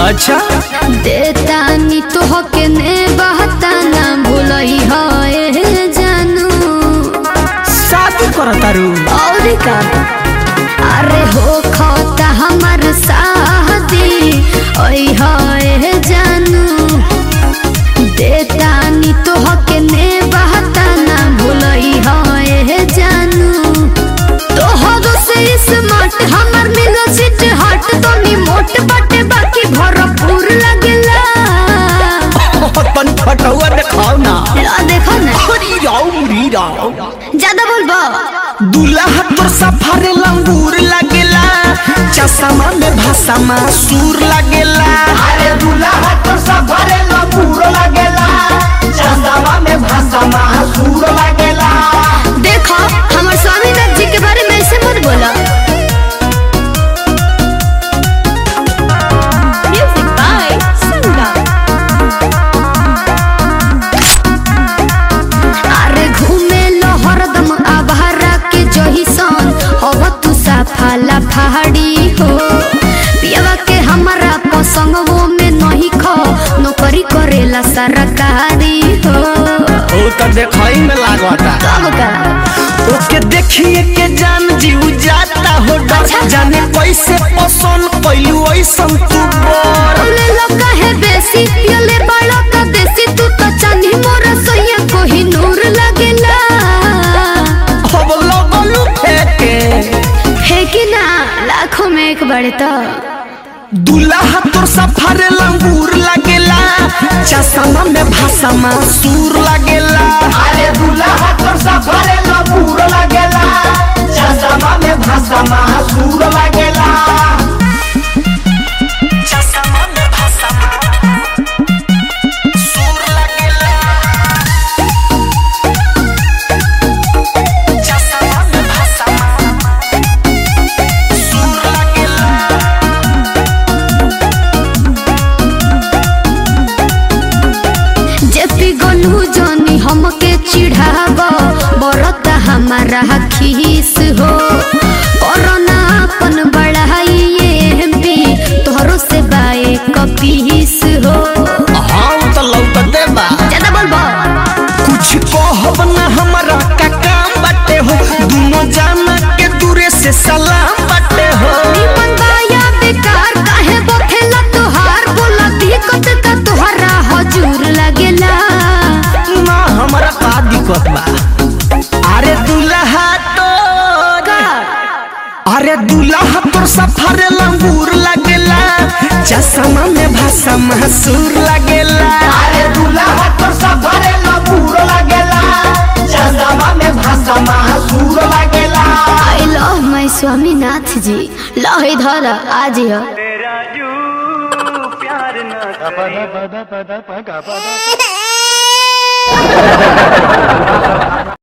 अच्छा देतानी तो हके ने बहता ना भूलई है जानू शादी कर तारू और का अरे हो खाता हमर शादी ओई है जानू देतानी तो हके ने बहता ना भूलई है जानू तोहरो से स्मार्ट हमर मिलो सिट हट तो नी मोट बटे बाकी भरपूर लगेला अपन फटुआ दिखाओ ना ला देखो ना हरी राव मुरी राव ज्यादा बोलबो दूल्हा तोर सफारे लंगूर लगेला चश्मा में भाषा में सूर लगेला अरे दूल्हा तो सफरे लबूर लगेला चंदवा में भाषा महासूर लगेला देखो हमर स्वामीनाथ जी के बारे में ऐसे मत बोलो म्यूजिक बाय संगम अरे घूमे लो हरदम आवारा के जही सन हव तू साफाला पहाड़ी हो पियावा के हमारा पसंगवो में नहीं खो नौकरी करेला सरकारी हो ओ तो देखई में लागता कब का ओके देखिए के जान जीव जाता हो डर अच्छा। जाने कैसे पसंद कैलू ऐसन तू बोर उले लोका है बेसी पियले बड़ा का देसी तू तो चांदी मोरा सोया कोही नूर लगेला अब लगलू फेंके है कि ना लाखों में एक बड़े तो दूल्हा तोर सफारे लंगूर लगेला चश्मा में भाषा में सूर लगेला अरे दूल्हा तो सफरे लबूर लगेला चंदवा में भाषा महासूर लगेला चश्मा में भाषा में सूर लगेला चश्मा में भाषा में सूर लगेला जेपी गलू जानी हमके चिढ़ाव बरत हमारा खीस हो कोरोना अपन बढ़ाई एमपी तोहरो से बाए कपीस हो हाँ तो लौटते बा ज्यादा बोलबो कुछ कहब ना हमरा का काम बाटे हो दोनों जाना के दूरे से सलाम बाटे हो निमन बाया बेकार काहे बखेला तोहार बोला दिक्कत का तोहरा हजूर लगेला ना हमरा का दिक्कत बा अरे दूल्हा तो अरे दूल्हा तोर सफारे लंगूर लगेला चश्मा में भाषा महसूर लगेला अरे दूल्हा तो सफरे लबूर लगेला चंदवा में भाषा महासूर लगेला आई लव माय स्वामीनाथ जी लव इधर आज ही हो